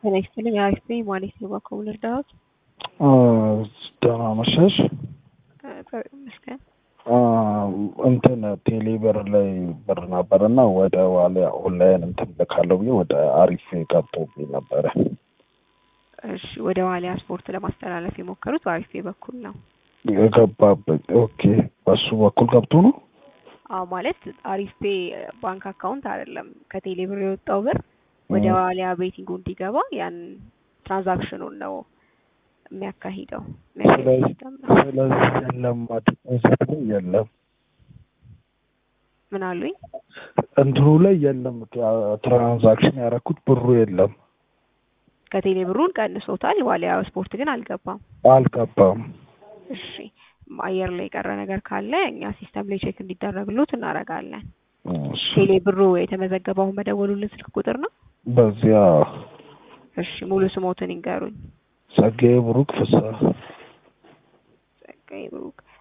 ጤና ይስጥልኝ አሪፍ ነኝ ማለት ነው። እባክዎ ምን ልርዳዎት? ደህና መሸሽ። እግዚአብሔር ይመስገን። እንትን ቴሌ ብር ላይ ብር ነበር እና ወደ ዋሊያ ኦንላይን እንትን ልካለው ብዬ ወደ አሪፍ ገብቶብኝ ነበረ። እሺ ወደ ዋሊያ ስፖርት ለማስተላለፍ የሞከሩት በአሪፍ በኩል ነው። የገባበት ኦኬ፣ በሱ በኩል ገብቶ ነው። አዎ ማለት አሪፍ ፔ ባንክ አካውንት አይደለም። ከቴሌ ብር የወጣው ብር ወደ ዋሊያ ቤቲንጉ እንዲገባ ያን ትራንዛክሽኑን ነው የሚያካሂደው። ስለዚህ ስለዚህ የለም ዲፖዚት ላይ የለም ምን አሉኝ? እንትኑ ላይ የለም ትራንዛክሽን ያደረኩት ብሩ የለም ከቴሌ ብሩን ቀንሶታል። ዋሊያ ስፖርት ግን አልገባም። አልገባም። እሺ አየር ላይ የቀረ ነገር ካለ እኛ ሲስተም ላይ ቼክ እንዲደረግሉት እናደርጋለን። እሺ፣ ቴሌ ብሩ የተመዘገበውን በደወሉልን ስልክ ቁጥር ነው። በዚያ እሺ ሙሉ ስሞትን ይንገሩኝ። ጸጋዬ ብሩክ ፍስሐ ጸጋዬ ብሩክ።